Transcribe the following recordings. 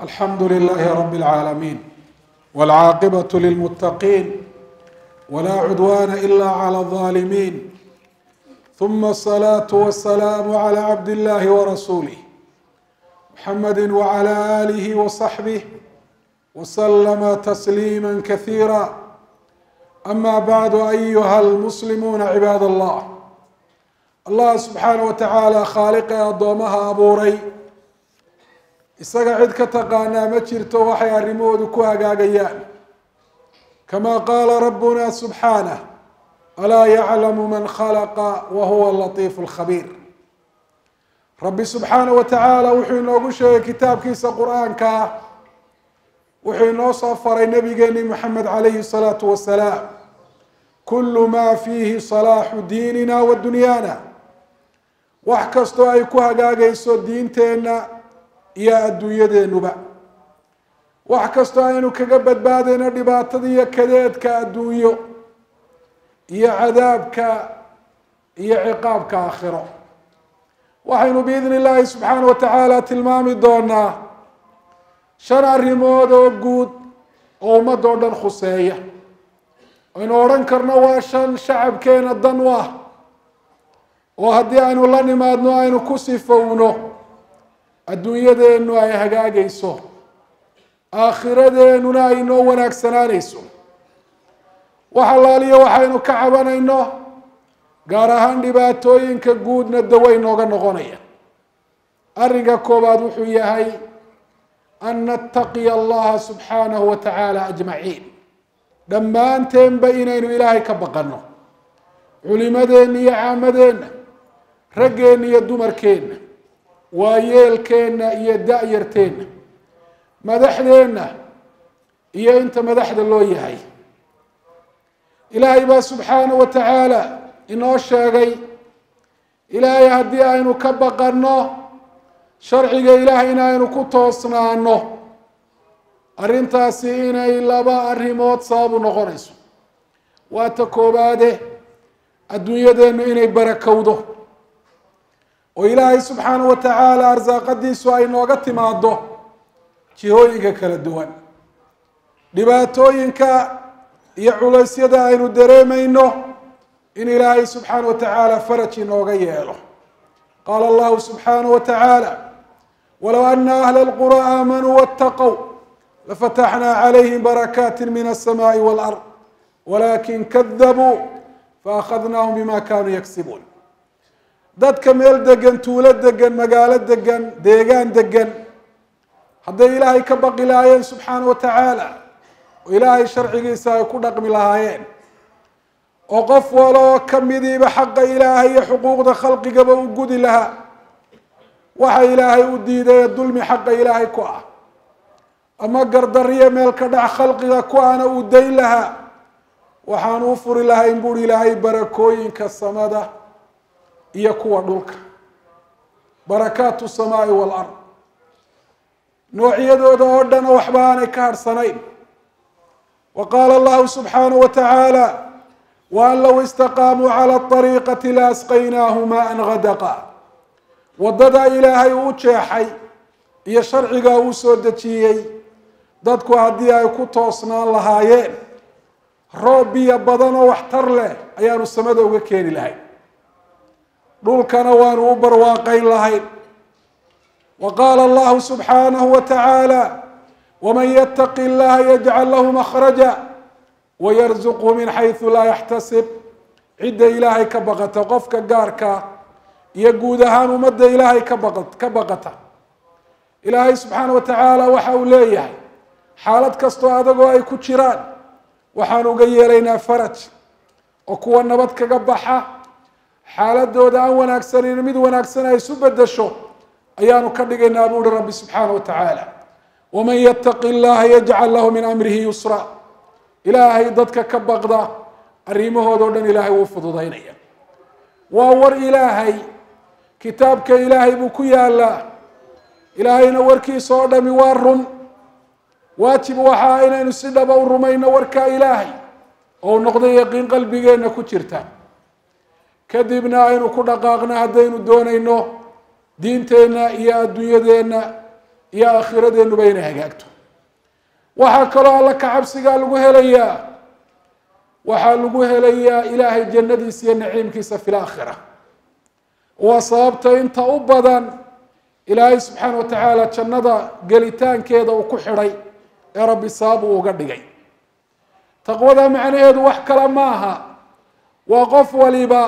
alxamdu لlh rb العaalمين wاlcaaqibaة lلmتaqin wla cudwana إlا عlى الظالمين ثuma الصلاة والسلام عlى عبd الlh وrasuله محmd وعlى آlه وصحبه وسلم تسليما كثيرا أma bعd أyuha الmسلمون عibaad الlh allah subxaanaه wataعaalى khaaliqee addoomaha abuuray isaga cid ka taqaanaa ma jirto waxay arrimahoodu ku hagaagayaan kama qaala rabbuna subxaanah alaa yaclamu man khalaqa wa huwa latiif اlkhabiir rabbi subxaanaه wa tacaala wuxuu inoogu sheegay kitaabkiisa qur-aanka ah wuxuu inoo soo faray nabigeeni moxamed calayhi الsalaatu wasalaam kulu ma fiihi salaaxu diinina wa dunyaana wax kastoo ay ku hagaagayso diinteenna iyo adduunyadeenuba wax kastoo aynu kaga badbaadayno dhibaatada iyo kadeedka adduunyo iyo cadaabka iyo ciqaabka aakhiro waxaynu biidni illaahi subxaana wa tacaala tilmaami doonaa shan arrimood oo guud oo ummadda o dhan khuseeya aynu odhan karno waa shan shacabkeena dan u ah oo haddii aynu la nimaadno aynu ku sifowno adduunyadeennu ay hagaagayso aakhiradeennuna ay noo wanaagsanaanayso wax allaaliyo waxaynu ka cabanayno gaar ahaan dhibaatooyinka guudna daway nooga noqonaya arrinka koowaad wuxuu yahay an nattaqiya allaha subxaanahu wa tacaala ajmaciin dhammaanteenba inaynu ilaahay ka baqanno culimadeenna iyo caamadeenna raggeenna iyo dumarkeenna waayeelkeenna iyo da-yarteenna madaxdeenna iyo inta madaxda loo yahay ilaahay baa subxaana wa tacaala inoo sheegay ilaahay haddii aynu ka baqanno sharciga ilaahay in aynu ku toosnaano arrintaasi inay laba arrimood sababu noqonayso waa ta koobaade adduunyadeennu inay barakowdo oo ilaahay subxaana wa tacaala arsaaqadiisu ay nooga timaado jihooyinka kala duwan dhibaatooyinka iyo culaysyada aynu dareemayno in ilaahay subxaana wa tacaala faraj inooga yeelo qaala allahu subxaana wa tacaala walow ana ahla اlqura aamanuu waاtaqow lafataxnaa calayhim barakaati min الsamaai wاlard walakin kadabuu faأkhadnaahum bima kanuu yagsibuun dadka meel degan tuulo degan magaalo degan deegaan degan hadday ilaahay ka baqi lahaayeen subxaana wa tacaala oo ilaahay sharcigiisa ay ku dhaqmi lahaayeen oo qof waloo kamidiiba xaqa ilaahay iyo xuquuqda khalqigaba u gudi lahaa waxa ilaahay u diiday dulmi xaqa ilaahay ku ah ama gardariyo meel ka dhac khalqiga ku ana uu dayn lahaa waxaan u furi lahayn buuri ilaahay barakooyinka samada iyo kuwa dhulka barakaatu samaai waalard noocyadooda oo dhan waxba aanay ka harhsanayn wa qaala allahu subxaanahu wa tacaala waan low istaqaamuu cala ariiqati la asqaynaahu maan gadaqa waddadaa ilaahay uu jeexay iyo sharcigaa uu soo dejiyey dadku haddii ay ku toosnaan lahaayeen roob biyo badan oo waxtar leh ayaanu samada uga keeni lahayn dhulkana waanu u barwaaqayn lahayn wa qaala allahu subxaanahu wa tacaala waman yataqi llaha yajcal lahu makhraja wayarzuqhu min xaysu laa yaxtasib cidda ilaahay ka baqata qofka gaarka iyo guud ahaan ummadda ilaahay ka baqa ka baqata ilaahay subxaana wa tacaala waxa uu leeyahay xaalad kastoo adagoo ay ku jiraan waxaan uga yeelaynaa faraj oo kuwa nabad kaga baxa xaaladooda aan wanaagsanin mid wanaagsan ay isu bedesho ayaanu ka dhigaynaa buuhi rabbi subxaana wa tacaala waman yataqi llaha yajcal lahu min amrihi yusra ilaahay dadka ka baqda arrimahooda o dhan ilaahay wuu fududaynaya waa war ilaahay kitaabka ilaahay buu ku yaalaa ilaahayna warkiisa oo dhami waa run waajib waxaa inaynu si dhaba u rumayno warkaa ilaahay oo noqday yaqiin qalbigeenna ku jirta kadibna aynu ku dhaqaaqno haddaynu doonayno diinteenna iyo adduunyadeenna iyo aakhiradenuba inay hagaagto waxaa kaloo alla ka cabsigaa lagu helayaa waxaa lagu helayaa ilaahay jannadiisa iyo naciimkiisa fi laakhira waa sababta inta u badan ilaahay subxaana wa tacaala jannada gelitaankeeda uu ku xidhay ee rabbi sabab uu uga dhigay taqwada macnaheedu wax kale ma aha waa qof waliba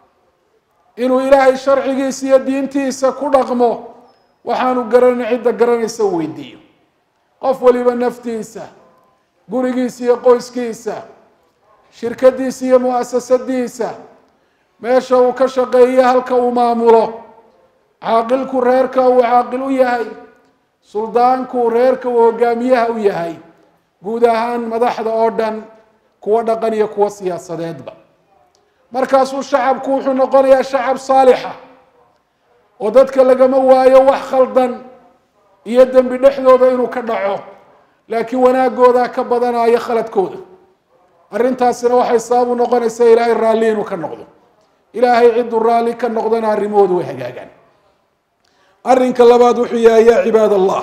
inuu ilaahay sharcigiisa iyo diintiisa ku dhaqmo waxaanu garanay cidda garanaysa u weydiiyo qof waliba naftiisa gurigiisa iyo qoyskiisa shirkadiisa iyo muasasadiisa meesha uu ka shaqeeyo halka uu maamulo caaqilku reerka uu caaqil u yahay suldaanku reerka uu hogaamiyaha u yahay guud ahaan madaxda oo dhan kuwa dhaqan iyo kuwa siyaasadeedba markaasuu shacabku wuxuu noqonayaa shacab saalixa oo dadka lagama waayo wax khaldan iyo dembi dhexdooda inuu ka dhaco laakiin wanaagooda ka badanayo khaladkooda arrintaasina waxay sabab u noqonaysaa ilaahay raalli inuu ka noqdo ilaahay cidduu raalli ka noqdana arrimahoodu way hagaagaan arrinka labaad wuxuu yahay yaa cibaad allah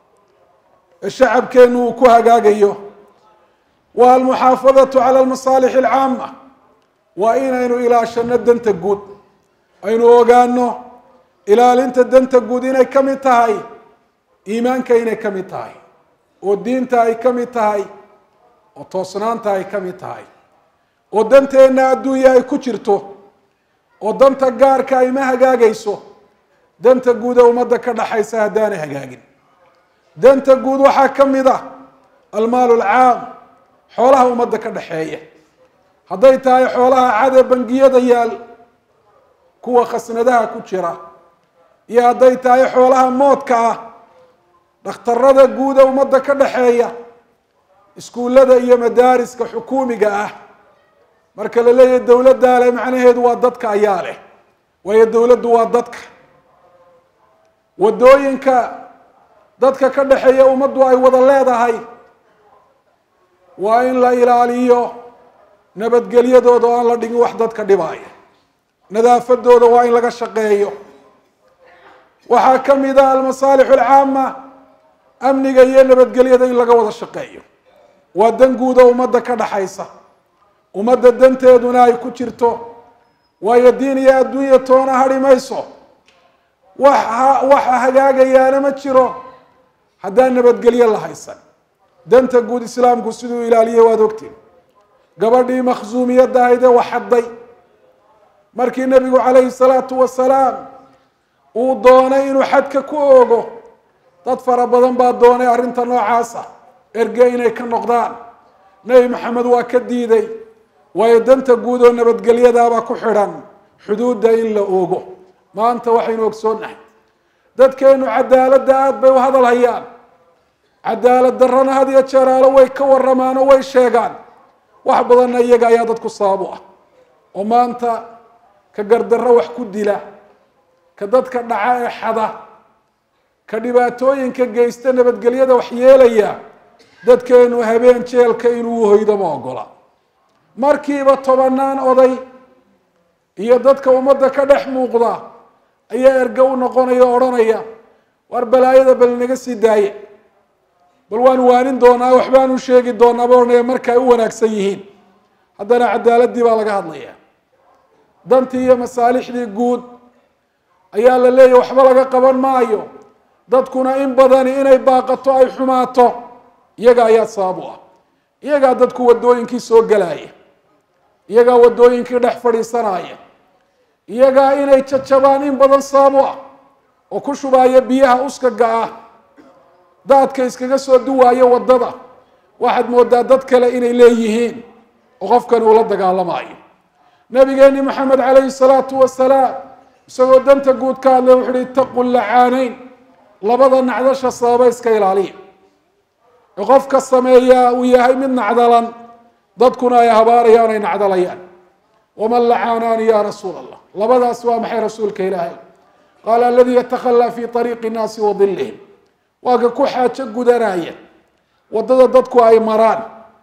ee shacabkeenu uu ku hagaagayo waa almuxaafadatu cala almasaalix alcaama waa inaynu ilaashano danta guud aynu ogaano ilaalinta danta guud inay ka mid tahay iimaanka inay ka mid tahay oo diinta ay ka mid tahay oo toosnaanta ay ka mid tahay oo danteenna adduunya ay ku jirto oo danta gaarka ay ma hagaagayso danta guud ee ummadda ka dhaxaysa haddaanay hagaagin danta guud waxaa ka mid ah almaalu alcaam xoolaha ummadda ka dhaxeeya hadday tahay xoolaha cad ee bangiyada yaal kuwa khasnadaha ku jira iyo hadday tahay xoolaha moodka ah dhakhtarada guud ee ummadda ka dhaxeeya iskuullada iyo madaariska xukuumiga ah marka la leeyahay dowladdaa leh macnaheedu waa dadka ayaa leh waayo dowladdu waa dadka waddooyinka dadka ka dhaxeeya ummaddu ay wada leedahay waa in la ilaaliyo nabadgelyadooda oo aan la dhigin wax dadka dhibaaya nadaafadooda waa in laga shaqeeyo waxaa ka mid ah almasaalix alcaama amniga iyo nabadgelyada in laga wada shaqeeyo waa dan guud oo ummadda ka dhaxaysa ummadda danteeduna ay ku jirto waayo diin iyo adduunya toona hadhi mayso wax waxa hagaagayaana ma jiro haddaan nabadgelyo la haysan danta guud islaamku siduu ilaaliyay waad ogtiin gabadhii makhsuumiyadda ahayd ee waxadday markii nebigu calayhi salaatu wasalaam uu doonay inuu xadka ku oogo dad fara badan baa doonay arrinta noocaasa erge inay ka noqdaan nebi maxamed waa ka diiday waayo danta guud oo nabadgelyadaabaa ku xidhan xuduudda in la oogo maanta waxaynu ogsoonnahay dadkeenu cadaaladda aada bay u hadal hayaan cadaalad darrana had iyo jeeraalo way ka warramaan oo way sheegaan wax badanna iyaga ayaa dadku sabab u ah oo maanta ka gardarro wax ku dila ka dadka dhaca ee xada ka dhibaatooyinka geysta nabadgelyada wax yeelaya dadkeenu habeen jeelka inuu hoydo ma ogola markiiba tobanaan oday iyo dadka ummadda ka dhex muuqda ayaa erge u noqonaya o odhanaya war balaayada bal naga sii daaya bal waan waanin doonaa waxbaanu sheegi doonaa ba odhanaya marka ay u wanaagsan yihiin haddana cadaaladdii baa laga hadlaya dantii iyo masaalixdii guud ayaa la leeyahy waxba laga qaban maayo dadkuna in badani inay baaqato ay xumaato iyaga ayaa sabab u ah iyagaa dadku waddooyinkii soo gelaya iyagaa waddooyinkii dhex fadhiisanaya iyagaa inay jajabaan in badan sabab u ah oo ku shubaaya biyaha uskaga ah daadka iskaga soo duwaayo waddada waxaad moodaa dad kale inay leeyihiin oo qofkani uu la dagaalamayo nabigeeni maxamed calayhi salaatu wasalaam isagoo danta guud ka hadlay wuxu uhi itaqu lacaaneyn labada nacdasha sababa iska ilaaliya ee qofka sameeyaa uu yahay mid nacdalan dadkuna ay habaarayaan ay nacdalayaan waman lacaanaani ya rasuul allah labadaas waa maxay rasuulka ilaahay qaala aladii yatakhalaa fi ariiqi nnaasi wa dilihim waa ka ku xaajo gudanaya waddada dadku ay maraan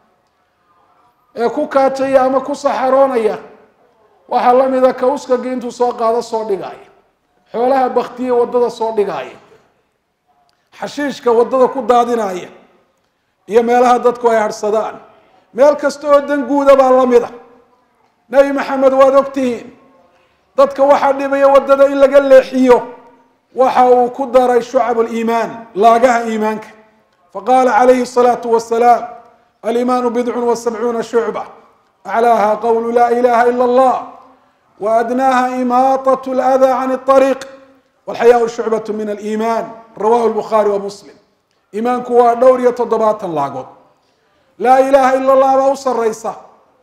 ee ku kaajaya ama ku saxaroonaya waxaa la mida ka uskagi intuu soo qaado soo dhigaya xoolaha baktiye waddada soo dhigaya xashiishka waddada ku daadinaya iyo meelaha dadku ay harhsadaan meel kasta oo dan guuda baa la mid a nebi maxamed waad ogtihiin dadka waxaa dhibaya waddada in laga leexiyo waxa uu ku daray shucab liimaan laagaha iimaanka faqala calayhi الsalaatu wasalaam alimaanu bidcun wa sabcuuna shucba aclaaha qowlu laa ilaha ila allah wa adnaaha imaaطaة اlأda can الطariiq walxayaau shucbat min aliimaan rawahu lbukhaari wa muslim iimaanku waa dhowr iyo toddobaatan laagood laa ilaha ila allah baa u saraysa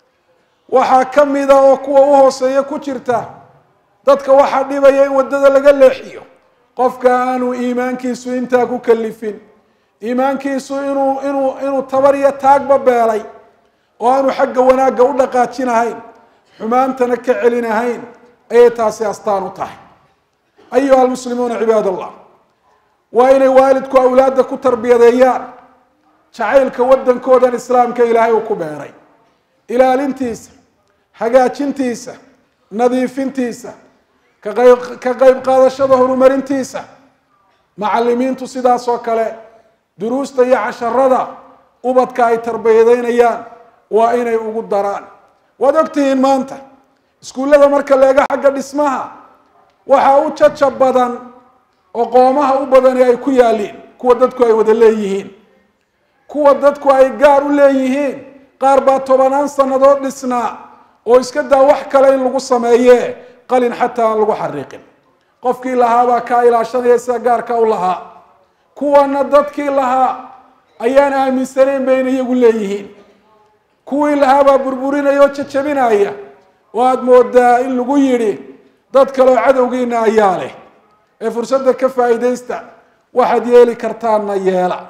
waxaa ka mida oo kuwa u hooseeya ku jirta dadka waxaa dhibaya in waddada laga leexiyo qofka aanu iimaankiisu intaa ku kalifin iimaankiisu inuu inuu inuu tabar iyo taagba beelay oo aanu xagga wanaagga u dhaqaajinahayn xumaantana ka celinahayn ayay taasi astaan u tahay ayuha almuslimuuna cibaad allah waa inay waalidku awlaadda ku tarbiyadeeyaan jacaylka waddankoodan islaamka ilaahay uu ku beeray ilaalintiisa hagaajintiisa nadiifintiisa ka qayb ka qayb qaadashada horumarintiisa macalimiintu sidaas oo kale duruusta iyo casharada ubadka ay tarbiyadeynayaan waa inay ugu daraan waad ogtihiin maanta iskuullada marka leega xagga dhismaha waxaa u jaja badan oo qoomaha u badani ay ku yaaliin kuwa dadku ay wada leeyihiin kuwa dadku ay gaar u leeyihiin qaar baa tobanaan sannadood dhisnaa oo iska daa wax kale in lagu sameeye qalin xataa aan lagu xariiqin qofkii lahaabaa kaa ilaashanaya sida gaarka u lahaa kuwana dadkii lahaa ayaan aaminsanayn bayna iyagu leeyihiin kuwii lahaabaa burburinaya oo jajabinaya oo aada moodaa in lagu yidhi dad kaleoo cadowgiina ayaa leh ee fursadda ka faa'iidaysta waxaad yeeli kartaanna yeela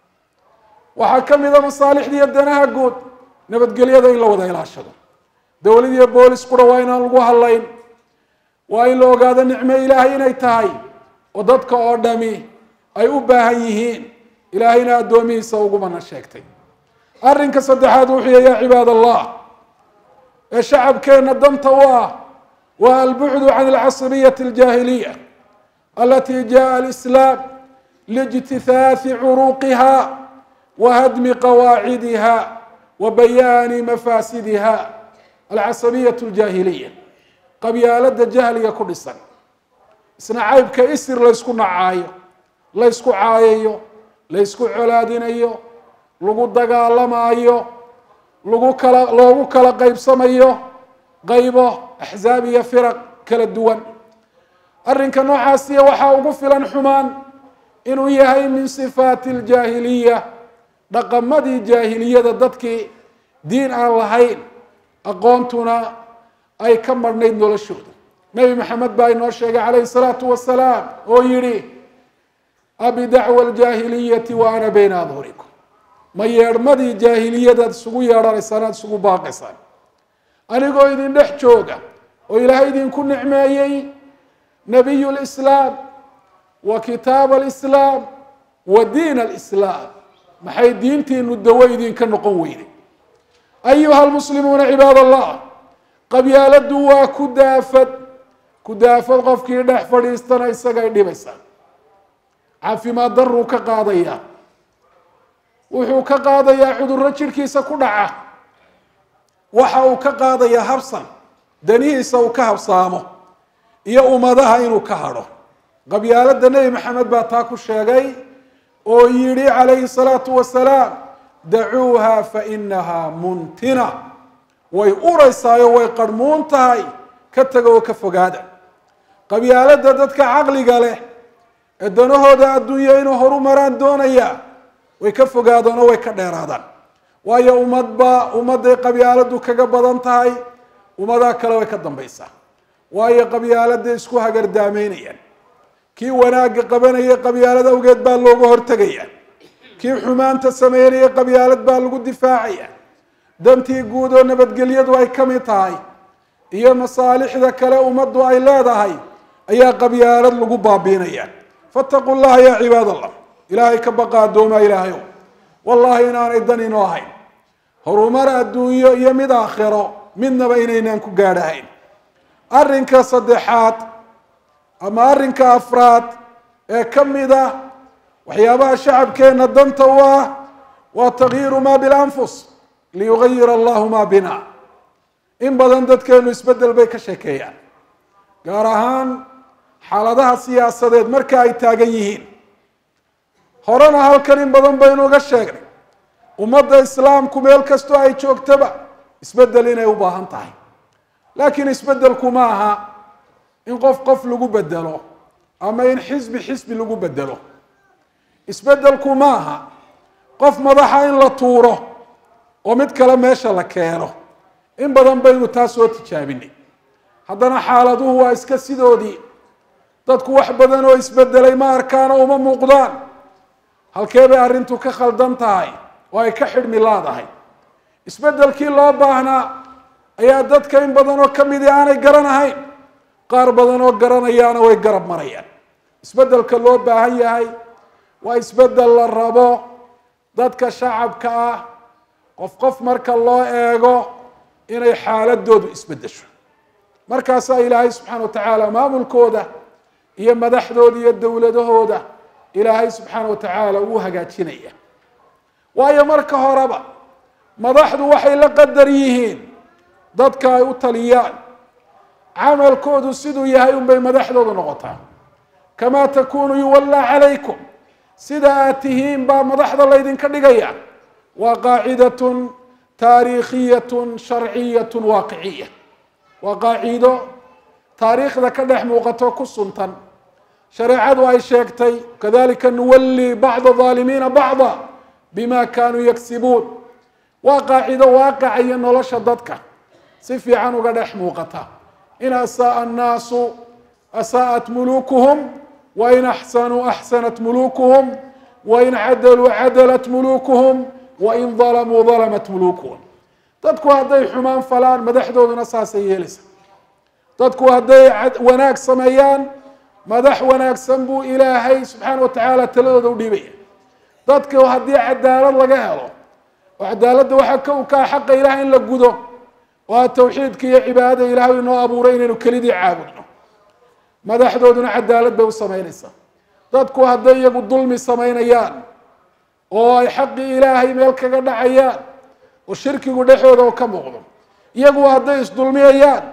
waxaa ka mid a masaalixda iyo danaha guud nabadgelyada in la wada ilaashado dowlad iyo boolis qura waa inaan lagu hadlayn waa in la ogaado nicmo ilaahay inay tahay oo dadka oo dhami ay u baahan yihiin ilaahayna addoomihiisa ugumana sheegtay arrinka saddexaad wuxuu yahy ya cibaad allah ee shacabkeenna danta u ah waa albucdu can alcasriyati aljaahiliya alati jaءa alislaam liijtihaathi curuuqiha wa hadmi qawaacidiha wa bayaani mafaasidiha alcasabiyat aljaahiliya qabyaalada jahliga ku dhisan isna caybka isir laysku nacaayo laysku caayayo laysku colaadinayo lagu dagaalamaayo lagu kala loogu kala qaybsamayo qaybo axzaab iyo firaq kala duwan arrinka noocaasiya waxaa ugu filan xumaan inuu yahay min sifaati aljaahiliya dhaqamadii jaahiliyada dadkii diin aan lahayn aqoontuna ay ka marhnayd noloshooda nebi maxamed baa inoo sheegay calayhi salaatu wasalaam oo yidhi abi dacwa aljaahiliyati wa ana bayna adhurikum ma yeedhmadii jaahiliyadaad isugu yeedhanaysaan aad isugu baaqaysaan anigoo idin dhex jooga oo ilaahay idinku nicmeeyey nabiy lislaam wa kitaab alislaam wa diin alislaam maxay diintiinu dawo idinka noqon weyday ayuha almuslimuuna cibaad allah qabyaaladu waa ku daafad ku daafad qofkii dhex fadhiistana isagay dhibaysaa caafimaad daruu ka qaadayaa wuxuu ka qaadayaa cudurro jidhkiisa ku dhaca waxa uu ka qaadayaa habsan danihiisa uu ka habsaamo iyo ummadaha inuu ka hadho qabyaalada nebi maxamed baa taa ku sheegay oo yidhi calayhi salaatu wasalaam dacuuha fa inaha muntina way uraysaayo way qarhmuun tahay ka taga oo ka fogaada qabyaalada dadka caqliga leh ee danahooda adduunya inuu horu maraan doonaya way ka fogaadaan oo way ka dheeraadaan waayo ummadba ummadday qabyaaladu kaga badan tahay ummadaha kale way ka dambaysaa waayo qabyaalada isku hagardaameynayaan kii wanaagga qabanayay qabyaalad awgeed baa looga hortegaya kii xumaanta sameynaya qabyaalad baa lagu difaacaya dantii guud oo nabadgelyadu ay ka mid tahay iyo masaalixda kale ummaddu ay leedahay ayaa qabyaalad lagu baabiinaya fattaquu llaha ya cibaad allah ilaahay ka baqa addoomaa ilaahayow wallahi inaanay dan inoo ahayn horumar adduunyo iyo mid aakhiro midnaba inaynaan ku gaadhahayn arrinka saddexaad ama arrinka afraad ee ka mid ah waxyaabaha shacabkeenna danta u ah waa takyiiru ma bilanfus liyugayira allahu ma bina in badan dadkeenu isbeddel bay ka sheekeeyaan gaar ahaan xaaladaha siyaasadeed marka ay taagan yihiin horena halkan in badan baynu uga sheegnay ummadda islaamku meel kastoo ay joogtaba isbeddel inay u baahan tahay laakiin isbeddelku ma aha in qof qof lagu bedelo ama in xisbi xisbi lagu bedelo isbeddelku ma aha qof madaxa in la tuuro oo mid kale meesha la keeno in badan baynu taa soo tijaabinay haddana xaaladuhu waa iska sidoodii dadku wax badan oo isbedelay ma arkaan oo uma muuqdaan halkee bay arrintu ka khaldan tahay oo ay ka xidhmi laadahay isbeddelkii loo baahnaa ayaa dadka in badan oo ka midii aanay garanahayn qaar badan oo garanayaana way garab marayaan isbeddelka loo baahan yahay waa isbeddel la rabo dadka shacabka ah qof qof marka loo eego inay xaaladoodu isbeddesho markaasaa ilaahay subxaana wa tacaala maamulkooda iyo madaxdooda iyo dowladahooda ilaahay subxaana wa tacaala uu hagaajinaya waayo marka horeba madaxdu waxay la qadar yihiin dadka ay u taliyaan camalkoodu siduu yahay unbay madaxdoodu noqotaa kamaa takunu yuwallaa calaykum sida aad tihiin baa madaxda laydinka dhigaya waa qaacidatun taariikhiyatun sharciyatun waaqiciya waa qaaciido taariikhda ka dhex muuqato ku suntan shareecadu ay sheegtay kadalika nuwalli bacda aalimiina bacda bima kanuu yagsibuun waa qaacido waaqaca iyo nolosha dadka si fiican uga dhex muuqata in asaaa annaasu asaa'at mulukuhum wain axsanuu axsanat mulukuhum wain cadaluu cadalat mulukuhum wain dalamuu dalamat mulukuhum dadku hadday xumaan falaan madaxdooduna saasay yeelaysa dadku hadday wanaag sameeyaan madax wanaagsan buu ilaahay subxaana wa tacaala taladooda u dhiibaya dadka haddii cadaalad laga helo oo cadaaladda waxaa ka ukaa xaqa ilaah in la gudo oo a tawxiidka iyo cibaadada ilahay inoo abuuray inaynu kelidii caabudno madaxdooduna cadaalad bay u samaynaysaa dadku hadday iyagu dulmi samaynayaan oo ay xaqii ilaahay meel kaga dhacayaan oo shirkigu dhexooda oo ka muuqdo iyagu hadday isdulmiyayaan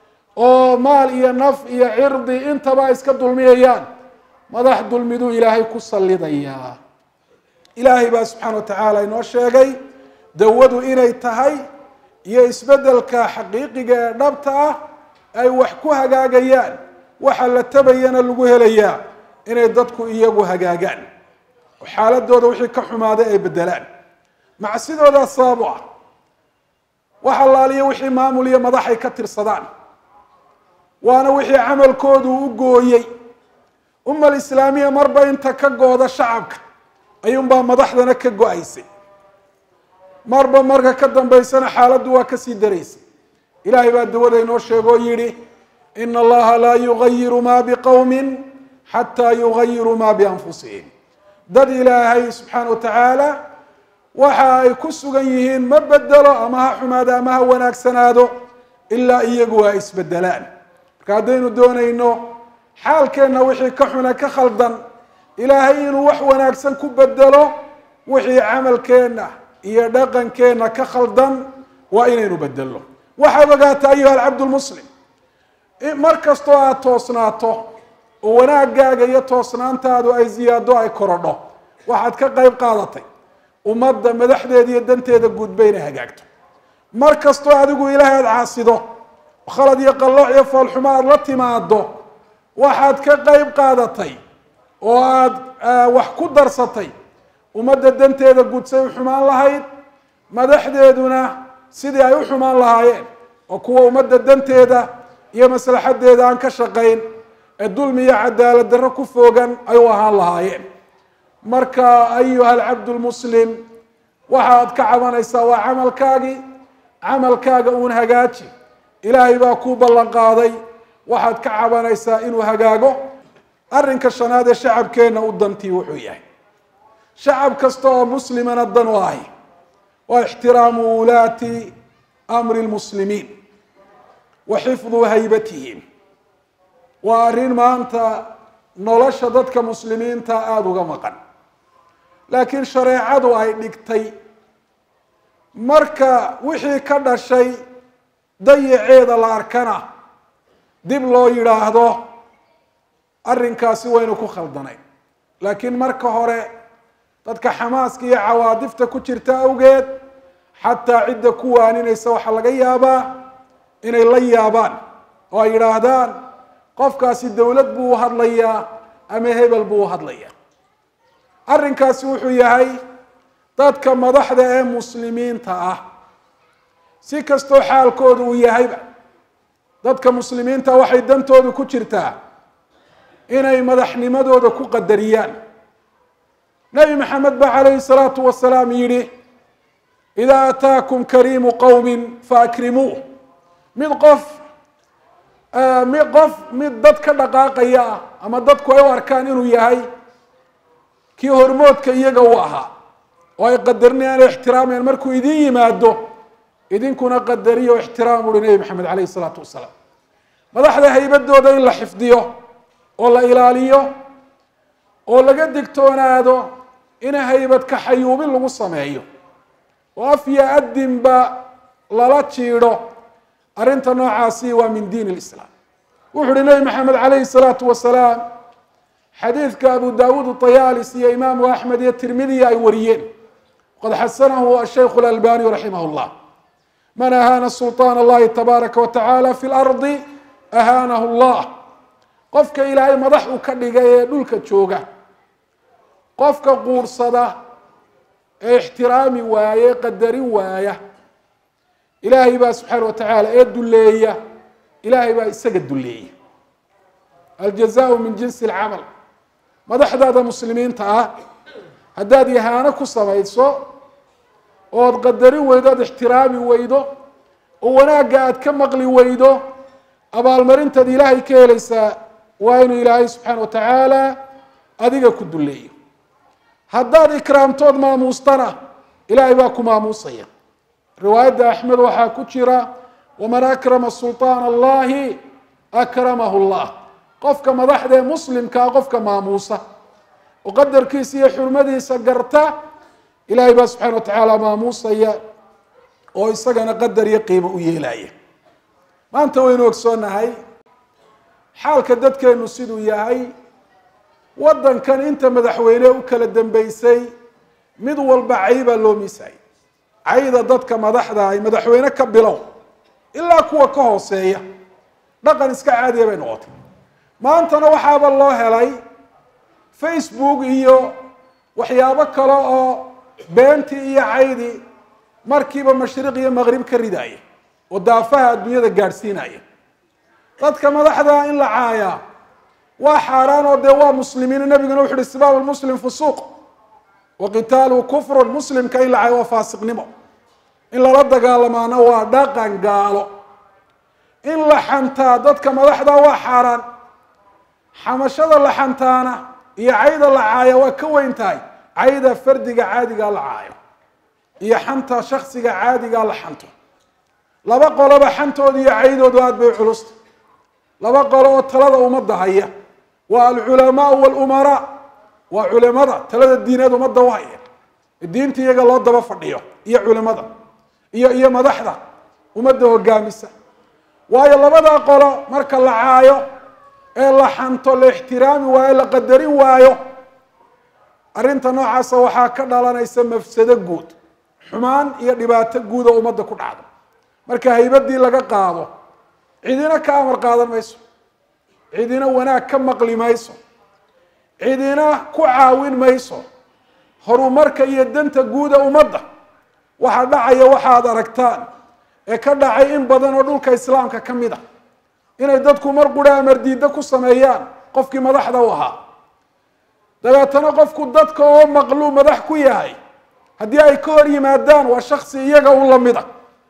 oo maal iyo naf iyo cirdi intaba ay iska dulmiyayaan madax dulmiduu ilaahay ku sallidayaa ilaahay baa subxaana wa tacaala inoo sheegay dawadu inay tahay iyo isbeddelka xaqiiqiga ee dhabta ah ay wax ku hagaagayaan waxa la tabayana lagu helayaa inay dadku iyagu hagaagaan oo xaaladooda wixii ka xumaaday ay bedelaan macsidoodaa sabab u ah wax allaaliyo wixii maamul iyo madax ay ka tirsadaan waana wixii camalkoodu u gooyey ummal islaamiya marba inta ka gooda shacabka ayuunbaa madaxdana ka go-aysay marba marka ka dambaysana xaaladdu waa kasii daraysay ilaahay baa dawada inoo sheegoo yidhi ina allaha laa yugayiru ma biqowmin xataa yugayiruu ma bianfusihim dad ilaahay subxaana wa tacaala waxa ay ku sugan yihiin ma bedelo ama ha xumaado ama ha wanaagsanaado ilaa iyagu ay isbedelaan marka haddaynu doonayno xaalkeenna wixii ka xune ka khaldan ilaahay inuu wax wanaagsan ku bedelo wixii camalkeenna iyo dhaqankeenna ka khaldan waa inaynu bedelno waxaad ogaata ayuha alcabdulmuslim mar kastoo aada toosnaato oo wanaagaaga iyo toosnaantaadu ay ziyaado ay korodho waxaad ka qayb qaadatay ummadda madaxdeeda iyo danteeda guudba inay hagaagto mar kastoo adigu ilaahay aada caasido khalad iyo qallooc iyo foolxumo aada la timaado waxaad ka qayb qaadatay oo aada wax ku darsatay ummadda danteeda guudsay u xumaan lahayd madaxdeeduna sidii ay u xumaan lahaayeen oo kuwa ummadda danteeda iyo maslaxadeeda aan ka shaqayn ee dulmi iyo cadaalad darro ku foogan ay u ahaan lahaayeen marka ayuha alcabdu lmuslim waxaad ka cabanaysaa waa camalkaagii camalkaaga uun hagaaji ilaahay baa kuu ballan qaaday waxaad ka cabanaysaa inuu hagaago arrinka shanaad ee shacabkeenna u dantii wuxuu yahay shacab kasta oo muslimana dan u ahi waa ixtiraamu wulaati amri lmuslimiin wa xifdu haybatihim waa arrin maanta nolosha dadka muslimiinta aada uga maqan laakiin shareecadu ay dhigtay marka wixii ka dhashay dayaceeda la arkana dib loo yidhaahdo arrinkaasi waynu ku khaldanay laakiin marka hore dadka xamaaska iyo cawaadifta ku jirta awgeed xataa cidda ku waaninaysa waxaa laga yaabaa inay la yaabaan oo ay yidhaahdaan qofkaasi dowlad buu u hadlayaa ama hebel buu u hadlayaa arrinkaasi wuxuu yahay dadka madaxda ee muslimiinta ah si kastoo xaalkoodu uu yahayba dadka muslimiinta waxay dantoodu ku jirtaa inay madaxnimadooda ku qadariyaan nebi maxamed ba calayhi salaatu wasalaam yidhi idaa ataakum kariimu qowmin faakrimuuh mid qof mid qof mid dad ka dhaqaaqaya ah ama dadku ay u arkaan inuu yahay kii hormoodka iyaga u ahaa oo ay qadarinayaan o ixtiraamayaan markuu idin yimaado idinkuna qadariyo o ixtiraam uhi nebi maxamed calayhi salaatu wasalaam madaxda haybadooda in la xifdiyo oo la ilaaliyo oo laga digtoonaado in haybad kaxayuubin lagu sameeyo oo afya adinba lala jiidho arrinta noocaasi waa min diin lislaam wuxu uhi nebi maxamed calayhi salaatu wasalaam xadiidka abu dawuud ayalis iyo imaamu axmed iyo tirmidiya ay wariyeen qad xasanahu ashaykhu lalbani raximah llah man ahaana sulطaan allahi tabaaraka watacaala fi lardi ahaanahu llah qofka ilaahay madax uu ka dhigay ee dhulka jooga qofka quursada ee ixtiraami waaya qadarin waaya ilaahay baa subxaana wa tacaala ee duleeya ilaahay baa isaga duleeya aljazaau min jinsi alcamal madaxdaada muslimiinta ah haddaad ihaano ku samayso ood qadarin weydo ood ixtiraami weydo oo wanaagga aad ka maqli weydo abaalmarintaad ilaahay ka helaysaa waa inuu ilaahay subxaana wa tacaala adiga ku duleeyo haddaad ikraamtood maamuustana ilaahay baa ku maamuusaya riwaayadda axmed waxaa ku jira waman akrama sulطaan allahi akramahu llah qofka madaxda ee muslimkaa qofka maamuusa oo qadarkiisa iyo xurmadiisa garta ilaahay baa subxana wa tacaala maamuusaya oo isagana qadar iyo qiimo u yeelaya maanta waynu ogsoonahay xaalka dadkeenu siduu yahay waddankan inta madaxweyne u kala dambeysay mid walba caybaa loo miisayay cayda dadka madaxda ay madaxweyne ka bilow ilaa kuwa ka hooseeya dhaqan iska caadiya bay noqotay maantana waxaaba loo helay facebook iyo waxyaabo kale oo beentii iyo caydii markiiba mashriq iyo maqrib ka ridaaya oo daafaha adduunyada gaadhsiinaya dadka madaxda in la caayaa waa xaaraan oo dee waa muslimiin nabiguna wuxu uhi sibaab lmuslim fusuuq wa qitaalu kufrun muslimka in la caayo waa faasiqnimo in lala dagaalamaana waa dhaqan gaalo in la xantaa dadka madaxda waa xaaraan xamashada la xantaana iyo cayda la caaya waa ka weyn tahay cayda fardiga caadigaa la caayo iyo xanta shaksiga caadigaa la xanto laba qoloba xantooda iyo caydoodu aada bay culusta laba qolo oo talada ummadda haya waa alculamaau walumaraa waa culimada talada diineed ummadda u haya diinta iyaga loo daba fadhiyo iyo culimada iyo iyo madaxda ummadda hogaamisa waayo labada qolo marka la caayo ee la xanto la ixtiraami waayo la qadarin waayo arrinta noocaasa waxaa ka dhalanaysa mafsado guud xumaan iyo dhibaato guud oo ummadda ku dhacdo marka haybadii laga qaado cidina ka amar qaadan mayso cidina wanaag ka maqli mayso cidina ku caawin mayso horumarka iyo danta guuda ummadda waxaa dhacaya waxaad aragtaan ee ka dhacay in badan oo dhulka islaamka ka mid a inay dadku mar qura amar diiddo ku sameeyaan qofkii madaxda u ahaa dabeetana qofku dadka oo maqluu madax ku yahay haddii ay ka hor yimaadaan waa shaksi iyaga u lamida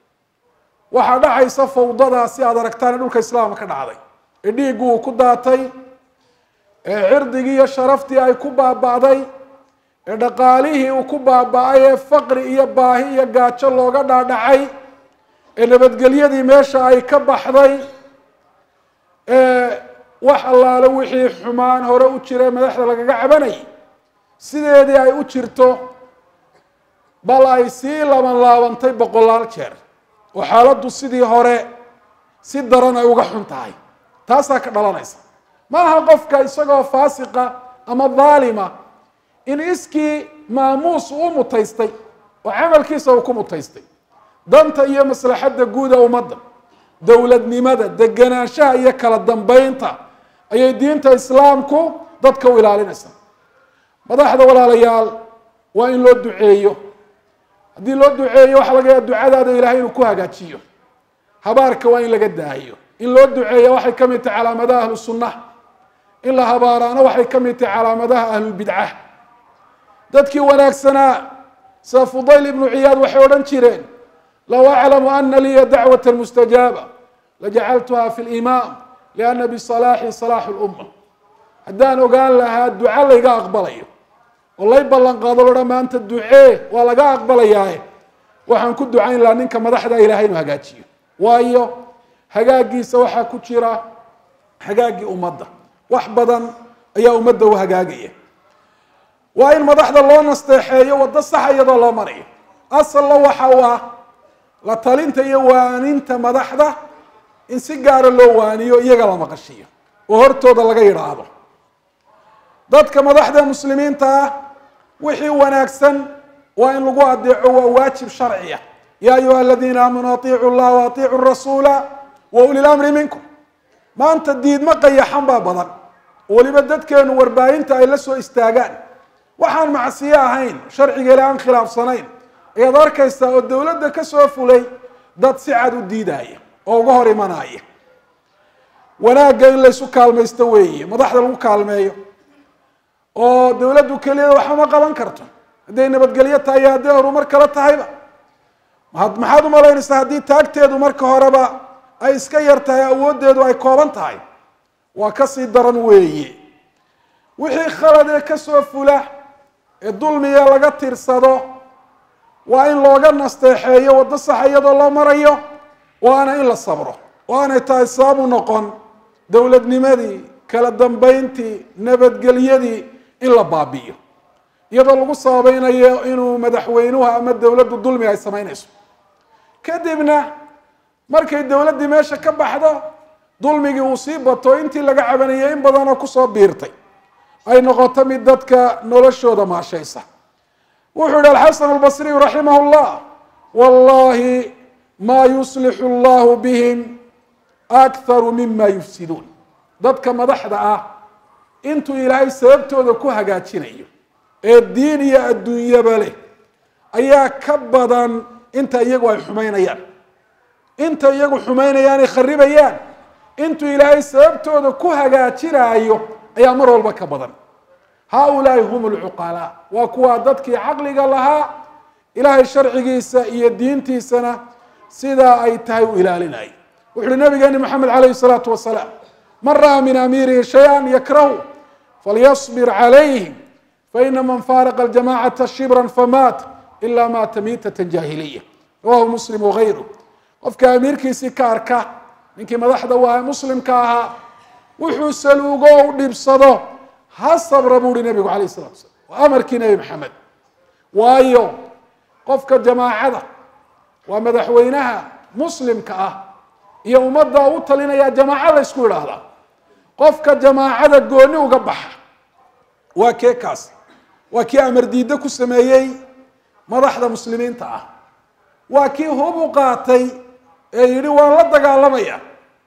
waxaa dhacaysa fawdadaasi aad aragtaan ee dhulka islaamka ka dhacday ee dhiiggu uu ku daatay ee cirdigii iyo sharaftii ay ku baaba'day ee dhaqaalihii uu ku baaba-ay ee faqri iyo baahi iyo gaajo looga dhaadhacay ee nabadgelyadii meesha ay ka baxday ee wax allaale wixii xumaan hore u jira madaxda lagaga cabanayay sideedii ay u jirto bal ay sii laban laabantay boqolaal jeer oo xaaladdu sidii hore si daran ay uga xun tahay taasaa ka dhalanaysa ma aha qofka isagoo faasiqa ama daalima in iskii maamuus uu mutaystay oo camalkiisa uu ku mutaystay danta iyo maslaxadda guuda ummadda dowladnimada deganaanshaha iyo kala dambeynta ayay diinta islaamku dadka u ilaalinaysaa madaxda walaalayaal waa in loo duceeyo haddii loo duceeyo waxaa laga yaaba ducadaada ilahay inuu ku hagaajiyo habaarka waa in laga daayo in loo duceeya waxay ka mid tahay calaamadaha ahlu sunna in la habaaraana waxay ka mid tahay calaamadaha ahlulbidca dadkii wanaagsanaa sida fudayl ibnu ciyaad waxay odhan jireen low aclamu ana liya dacwata mustajaaba lajacaltuha fi limaam liana bisalaaxi salaaxu lumma haddaan ogaan lahaa duca layga aqbalayo oo lay ballan qaado loha maanta ducee waa laga aqbalayaaye waxaan ku ducayn lahaa ninka madaxda ilahay inuu hagaajiyo waayo hagaagiisa waxaa ku jira hagaagii ummadda wax badan ayaa ummadda u hagaagaya waa in madaxda loo nasteexeeyo waddo saxa iyadoo loo marayo asalna waxa u ah la talinta iyo waaninta madaxda in si gaara loo waaniyo iyaga la maqashiyo oo hortooda laga yidhaahdo dadka madaxda muslimiinta ah wixii wanaagsan waa in lagu adeeco waa waajib sharciya ya ayuha aladiina aamanuu atiicu llaha wa atiicu rasuula wa uli lamri minkum maanta diidmo qayaxan baa badan weliba dadkeenu warbaahinta ay la soo istaagaan waxaan macsiyo ahayn sharciga ila aan khilaafsanayn ayaad arkaysaa oo dowladda ka soo fulay dad si cad u diidaya oo uga hor imanaya wanaagga in laysu kaalmaysto weeye madaxda lagu kaalmeeyo oo dowladdu keliyada waxba ma qaban karto hadday nabadgelyo tahay iyo hadday horumar kala tahayba maxaad u malaynaysaa haddii taagteedu marka horeba ay iska yar tahay awooddeedu ay kooban tahay waa kasii daran weeye wixii khalad ee kasoo fula ee dulmiga laga tirsado waa in looga nasteexeeyo waddo saxa iyadoo loo marayo waana in la sabro waanay tahay sababu noqon dowladnimadii kala dambeyntii nabadgelyadii in la baabi'iyo iyadoo lagu sababeynayo inuu madaxweynuhu ama dowladdu dulmi ay samaynayso kadibna markay dowladdii meesha ka baxdo dulmigii uu sii bato intii laga cabanayay in badanoo kusoo biirtay ay noqoto mid dadka noloshooda maashaysa wuxuu yihi alxasan albasriyu raximah llah wallahi ma yuslixu allahu bihim akharu mima yufsiduun dadka madaxda ah intuu ilaahay sababtooda ku hagaajinayo ee diin iyo adduunyaba leh ayaa ka badan inta iyagu ay xumaynayaan inta iyagu xumaynayaan ay kharibayaan intuu ilaahay sababtooda ku hagaajinaayo ayaa mar walba ka badan haaulaai hum lcuqalaa waa kuwaa dadkii caqliga lahaa ilaahay sharcigiisa iyo diintiisana sidaa ay tahay u ilaalinaya wuxu uhi nabigeeni maxamed calayhi salaatu wasalaam man ra'a min amiirihi shay-an yakrahu falyasbir calayhi faina man faaraqa aljamacata shibran famaat ila maata miitata jaahiliya rawahu muslim wagayru qofka amiirkiisii ka arka ninkii madaxda u aha muslimka ahaa wuxuu saluugo u dhibsado ha sabra buu uhi nabigu alayh salatu slam waa amarkii nebi maxamed waayo qofka jamaacada waa madaxweynaha muslimka ah iyo ummadda u talinaya jamaaca la ysku idhaahdaa qofka jamaacada gooni uga baxa waa kee kaas waa kii amar diiddo ku sameeyey madaxda muslimiinta ah waa kii hub u qaatay ee yidhi waan la dagaalamaya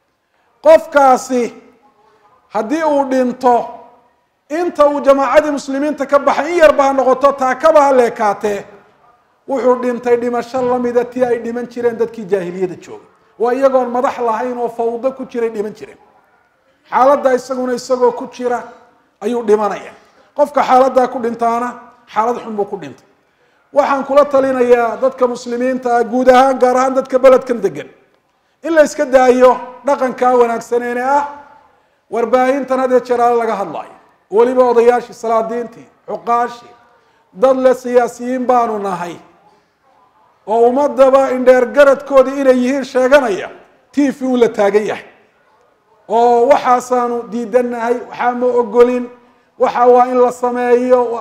qofkaasi haddii uu dhinto inta uu jamaacadii muslimiinta ka baxay in yarba ha noqoto taakaba ha leekaatee wuxuu dhintay dhimasho lamida tii ay dhiman jireen dadkii jaahiliyada joogay waa iyagoon madax lahayn oo fawdo ku jiray dhiman jireen xaaladda isaguna isagoo ku jira ayuu dhimanaya qofka xaaladdaa ku dhintaana xaalad xun buu ku dhintay waxaan kula talinayaa dadka muslimiinta ah guud ahaan gaar ahaan dadka beledkan degan in la iska daayo dhaqankaa wanaagsaneene ah warbaahintan hadee jeraale laga hadlaayo weliba odayaashii salaadiintii cuqaashii dad le siyaasiyiin baanu nahay oo ummadaba indheer garadkoodii inay yihiin sheeganaya t v u la taagan yahay oo waxaasaanu diidanahay waxaa ma ogolin waxa waa in la sameeyo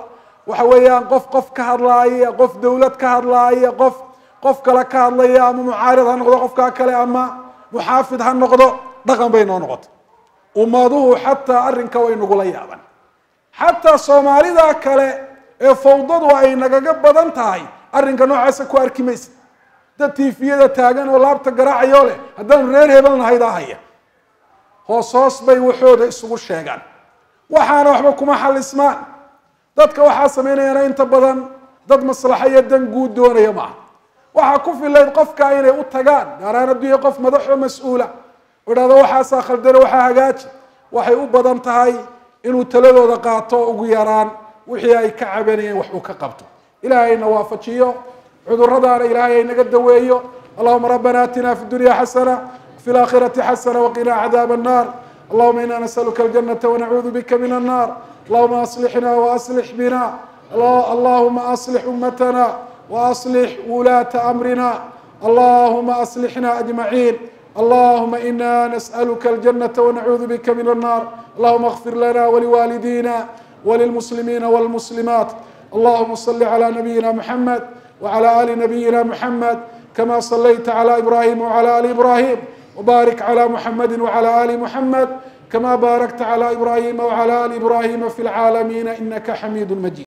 waxa weeyaan qof qof ka hadlaaya qof dawlad ka hadlaaya qof qof kale ka hadlaya ama mucaarid ha noqdo qofkaa kale ama muxaafid ha noqdo dhaqan bay noo noqotay ummaduhu xataa arrinka way nagula yaaban xataa soomaalida kale ee fawdadu ay nagaga badan tahay arrinka noocaasa ku arki maysa dad tiifiyada taagan oo laabta garaacayoo leh haddaanu reer hebel nahaydaa haya hoos hoos bay waxooda isugu sheegaan waxaana waxba kuma xalismaan dadka waxaa samaynayaana inta badan dad maslaxa iyo dan guud doonaya maaha waxaa ku filayd qofka inay u tagaan gaaraan adduunya qof madaxoo mas-uula oo idhahdo waxaasaa khaldane waxaa hagaaji waxay u badan tahay inuu taladooda qaato ugu yaraan wixii ay ka cabanayeen wax uu ka qabto ilaahayna waafajiyo cuduradaana ilaahay ay naga daweeyo allahuma rabbana atina fi dunya xasana fi laakhirati xasana waqina cadaab الnar allahuma ina nasaluka aljanata wanacuudu bika min الnar allahuma aslixna waaslix bina allahuma aslix ummatana waaslix wulaata amrina allahuma aslixna ajmaciin اللهم إنا نسألك الجنة ونعوذ بك من النار اللهم اغفر لنا ولوالدينا وللمسلمين والمسلمات اللهم صل على نبينا محمد وعلى آل نبينا محمد كما صليت على إبراهيم وعلى آل إبراهيم وبارك على محمد وعلى آل محمد كما باركت على إبراهيم وعلى آل إبراهيم في العالمين إنك حميد مجيد